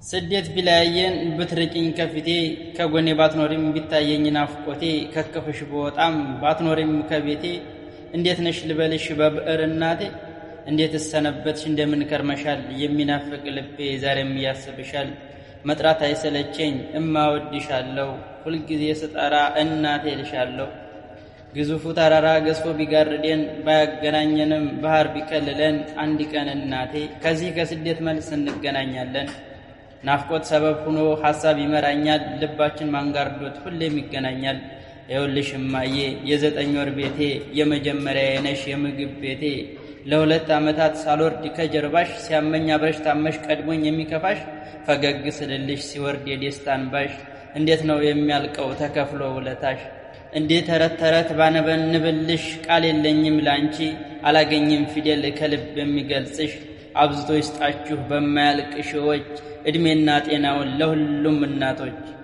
ስደት ቢለያየን ብትርቂኝ ከፊቴ ከጎኔ ባትኖሪም ቢታየኝ ናፍቆቴ ከክፍሽ በወጣም ባትኖሪም ከቤቴ እንዴት ነሽ ልበልሽ በብዕር እናቴ እንዴት እሰነበትሽ እንደምን ከርመሻል የሚናፍቅ ልቤ ዛሬም ያስብሻል መጥራት አይሰለቸኝ እማወድሻለሁ ሁልጊዜ ስጠራ እናቴ ልሻለሁ ግዙፉ ተራራ ገዝፎ ቢጋርደን ባያገናኘንም ባህር ቢከልለን አንድ ቀን እናቴ ከዚህ ከስደት መልስ እንገናኛለን። ናፍቆት ሰበብ ሆኖ ሐሳብ ይመራኛል ልባችን ማንጋርዶት ሁሌም ይገናኛል። ይኸውልሽ እማዬ የዘጠኝ ወር ቤቴ የመጀመሪያ የነሽ የምግብ ቤቴ ለሁለት ዓመታት ሳልወርድ ከጀርባሽ ሲያመኝ አብረሽ ታመሽ ቀድሞኝ የሚከፋሽ ፈገግ ስልልሽ ሲወርድ የደስታን ባሽ እንዴት ነው የሚያልቀው ተከፍሎ ውለታሽ እንዴት ተረት ተረት ባነበንብልሽ ቃል የለኝም ላንቺ አላገኝም ፊደል ከልብ የሚገልጽሽ አብዝቶ ይስጣችሁ በማያልቅ ሺዎች ዕድሜና ጤናውን ለሁሉም እናቶች